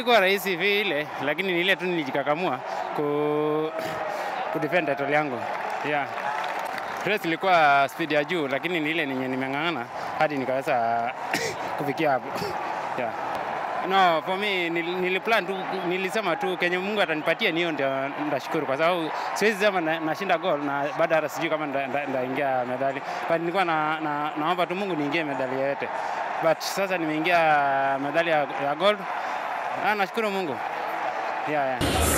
haikuwa rahisi vile, lakini ni ile tu nilijikakamua ku kudefend title yangu. Yeah. Race ilikuwa speed ya juu, lakini ni ile ninye nimeng'ang'ana hadi nikaweza kufikia hapo. Yeah. No, for me nil, niliplan tu, nilisema tu kenye Mungu atanipatia niyo ndio ndashukuru, kwa sababu siwezi sema na- nashinda goal na baada hata sijui kama nda- nda- ndaingia medali, but nilikuwa na, na, naomba tu Mungu niingie medali yoyote, but sasa nimeingia medali ya, ya gold. Ah, nashukuru Mungu. Yeah, yeah.